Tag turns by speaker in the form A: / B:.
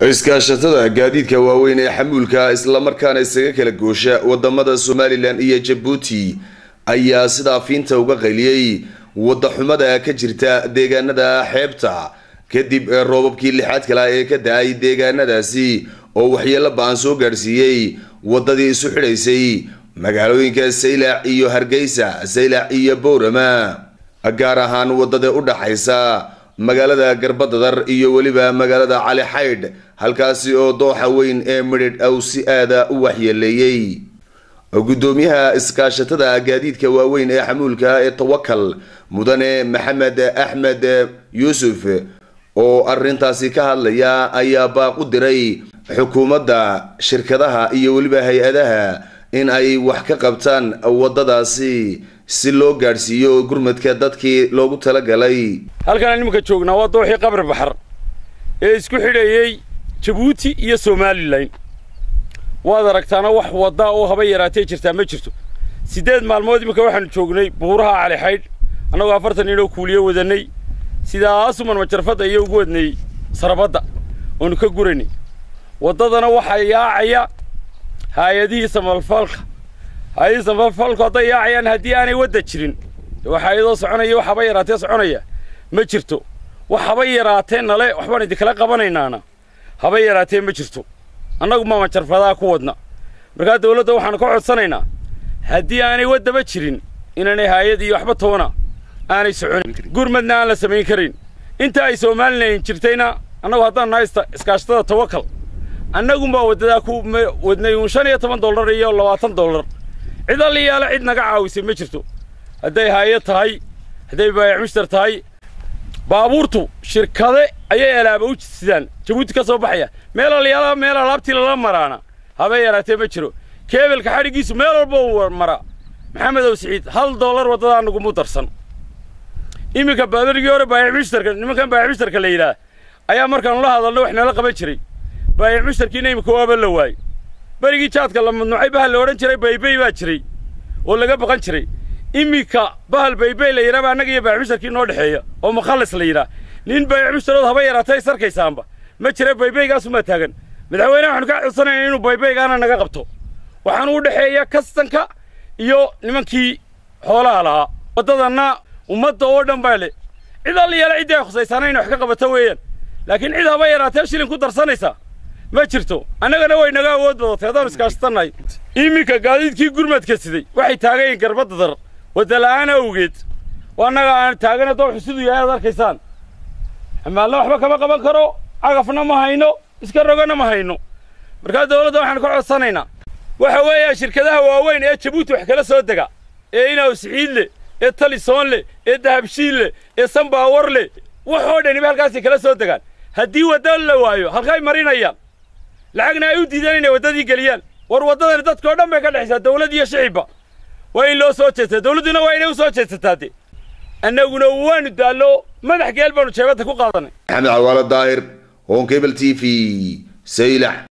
A: iskaashatada gaadiidka waaweyn ee xamuulka islamarkaana isaga kala goosha wadamada somalilan iyo jabuuti ayaa sidaa fiinta uga qayliyey wadaxumada ka jirta deegaanada xeebta kadib roobabkii lixaad kala ee ka da-ay deegaanadaasi oo waxyeelo ba-an soo gaadhsiiyey wadadii isu xidhaysay magaalooyinka saylac iyo hargeysa saylac iyo bowrama gaar ahaan wadada u dhaxaysa magaalada garbadadar iyo weliba magaalada cali xaydh halkaasi oo dooxa weyn ee midhidh aw si aada u waxyeeleeyey gudoomiyaha iskaashatada gaadiidka waaweyn ee xamuulka ee tawakal mudane maxamed axmed yuusuf oo arintaasi ka hadlaya ayaa baaq u diray xukuumadda shirkadaha iyo weliba hay-adaha in ay wax ka qabtaan wadadaasi si loo gaadhsiiyo gurmadka dadkii loogu talagalay
B: halkaan nimanka joognaa waa dooxii qabri baxar ee isku xidhayey jabuuti iyo somalilan waad aragtaana wax wadda oo haba yaraatay jirtaa ma jirto siddeed maalmood iminka waxaanu joognay buuraha cali xaydh annagoo afartan inoo kuuliyo wadannay sidaasuman majarfadda iyo ugu wadnay sarabadda oonu ka guranay waddadana waxaa yaacaya haayadihii samalfalka haayadihii samalfalku hadday yaacayaan haddii aanay wadda jirin waxaa iyadoo soconaya wax haba yaraatee soconaya ma jirto wax haba yaraatee nale waxbaan idinkala qabanaynaana haba yaraatee ma jirto annagu ma majarfadaha ku wadna markaa dawladda waxaanu ka codsanaynaa haddii aanay waddaba jirin inaanay haayad iyo waxba toona aanay soconin gurmadna aan la samayn karin inta ay somalilan jirtayna annagu haddaan nahay iskaashatada tawakal annagunbaa waddadaa ku wadnay uun shan iyo toban dollar iyo labaatan dollar cid alliyaala cid naga caawisay ma jirto hadday haayad tahay hadday baayac mushtar tahay baabuurtu shirkade ayay alaaba u sidaan jabuuti ka soo baxaya meel alyaala meel alaabtii lala maraana habay yaraatee ma jiro keebelka xadhiggiisu meel walba u mara maxamedow siciid hal dollar waddadaa nagumu darsan iminka baadarigii hore baayac mushtarka nimankan baayac mushtarka la yidhaah ayaa markaanu la hadalno wax nala qaban jiray baayac mushtarkiina iminka waaba la waayey berigii jaadka la madnuucay bahal la odhan jiray baybey baa jiray oo laga baqan jiray iminka bahal baybey la yidhaaba annaga iyo baayac mushtarkii noo dhexeeya oo mukhallis la yidhaah nin baayac mushtarood haba yaraatay sarkaysaanba ma jira baybeygaasunbaa taagan madaxweyneha waxaanu kaa codsanayna inuu baybeygaana naga qabto waxaanu u dhexeeya kastanka iyo nimankii xoolaha lahaa waddadanna ummadda oo dhan baa le cid alliyaala ciddii ay khusaysaana inay wax ka qabato weeyaan laakiin cid haba yaraatee shilin ku darsanaysaa ma jirto annagana way naga awood badatay haddaanu iskaashatannahay iminka gaadiidkii gurmadka siday waxay taagayiin garbadadar waddala'aan awgeed oo annaga aan taagana dooxu siduu yahay aad arkaysaan xamaalna waxba kama qaban karo cagafna ma hayno iska rogana ma hayno markaa dawladda waxaanu ka codsanaynaa waxa weeyaa shirkadaha waaweyn ee jabuuti wax kala soo dega ee inaw siciid leh ee talisoon leh ee dahabshiil leh ee sanbaawar leh waxoo dhaniba halkaasay kala soo degaan haddii wadda la waayo halkay marinayaan lacagna ay u diideen inay waddadii geliyaan war waddadani dadkao dhan bay ka dhexaysaa dawlad iyo shicibba waa in loo soo jeestaa dawladduna waa inay u soo jeesataa de annaguna waanu daallo madax geel baanu jeebadda ku qaadanay
A: maxamed cawaalo daahir honkebel t v saylac